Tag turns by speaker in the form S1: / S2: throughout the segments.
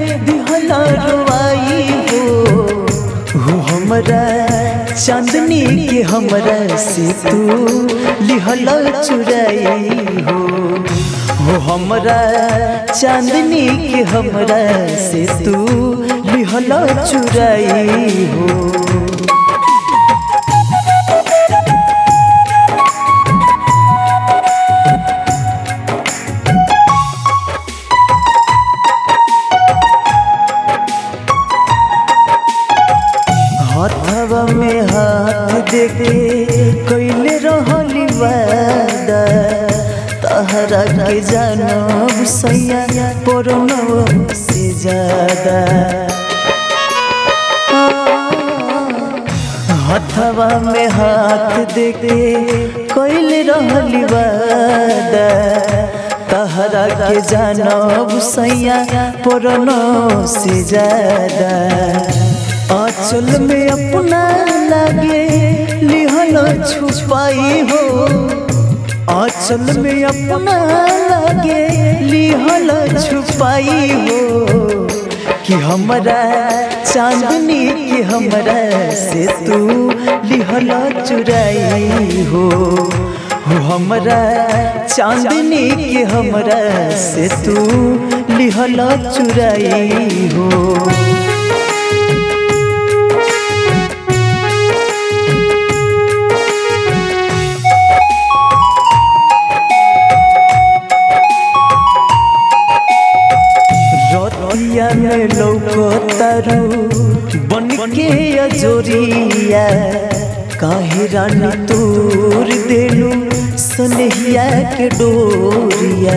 S1: दिहला रुआई हो हो हमरा चांदनी के हमरा से तू लिहला चुराई हो हो हमरा चांदनी के हमरा से तू लिहला चुराई हो हाथवा में हाथ देके कैले रहली वादा तहरा के जानब सैया परनव से ज्यादा हाथवा में हाथ देके कैले रहली वादा तहरा के जानब सैया परनव से ज्यादा आंचल में अपना लागे लिहल छुपाई हो आंचल में अपना लागे लिहल छुपाई हो कि हमरा चांदनी के हमरा से तू लिहल चुराई हो हो हमरा चांदनी के हमरा से तू लिहल चुराई हो रतिया में लौकतारू बन के अजोरिया काहे रानी तोर देलू सनहिया के डोरिया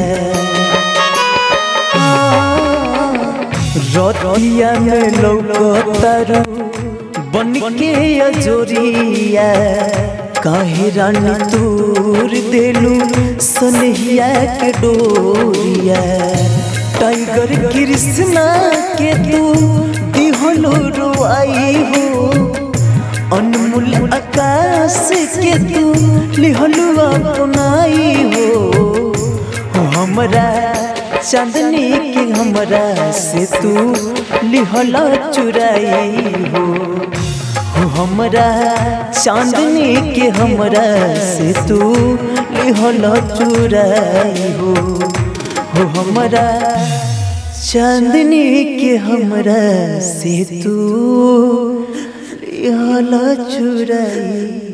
S1: रतिया में लौकतारू बन के अजोरिया काहे रानी तोर देलू सनहिया के डोरिया टाइगर कृष्णा के तू दिहलो रुआई हो अनमोल आकाश के तू लिहलो अपनाई हो हो हमरा चांदनी के हमरा से तू लिहला चुराई हो हो हमरा चांदनी के हमरा से तू लिहला चुराई हो हो हमरा चांदनी के हमरा से तू लिहला चुराई